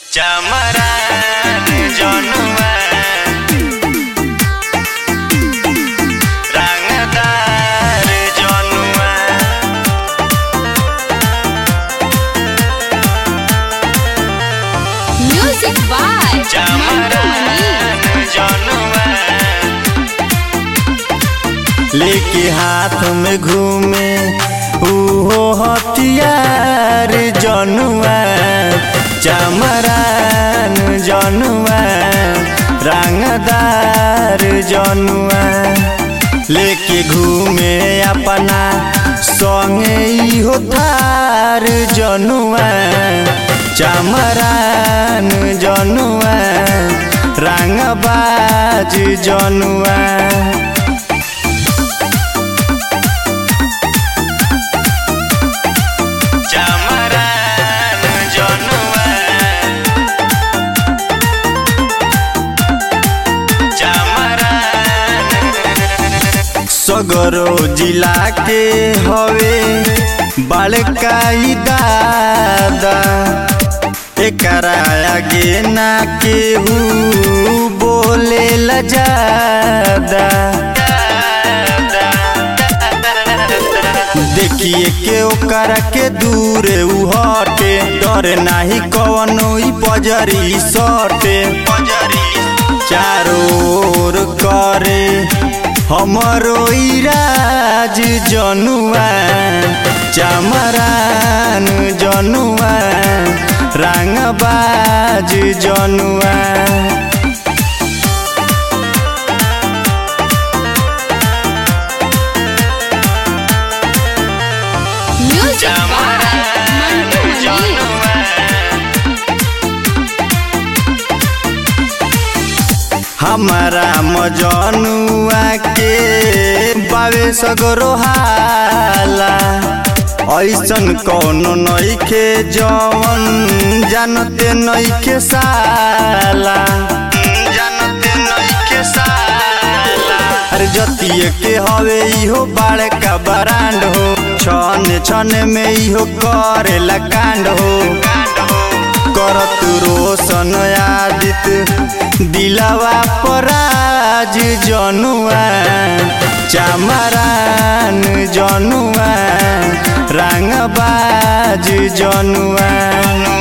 चमरान जनुआ रंगदार जनुआ Music by Mantu चमरान जनुआ लेके हाथ में घूमे उहो हथियार जनुआ चमरान जनुआ रंगदार जनुआ लेके घूमे अपना संगे इहो थार जनुआ चमरान जनुआ रंगबाज जनुआ चमरान जनुआ चमरान सगरो जिला के हवे बड़काई दादा एकरा आगे ना केहू बोले ल ज्यादा देखिए के ओकर के दूर उ हटे डर नाही कवनो ई पजरी सटे चारों ओर करे हमरो ई राज जनुआ चमरान जनुआ रंगबाज जनुआ Music by Mantu Mani. हमारा मजनुआ के बावे सगरो हाला ऐसन कौनो नइखे जवन जानते नइखे साला जानते नइखे साला अरे जतिये के हवे इहो बड़का बरांड हो छन छन में इहो करेला कांड हो करत रोशन आदित दिलावा पराज जनुआ चमरान जनुआ रंगबाज जनुआ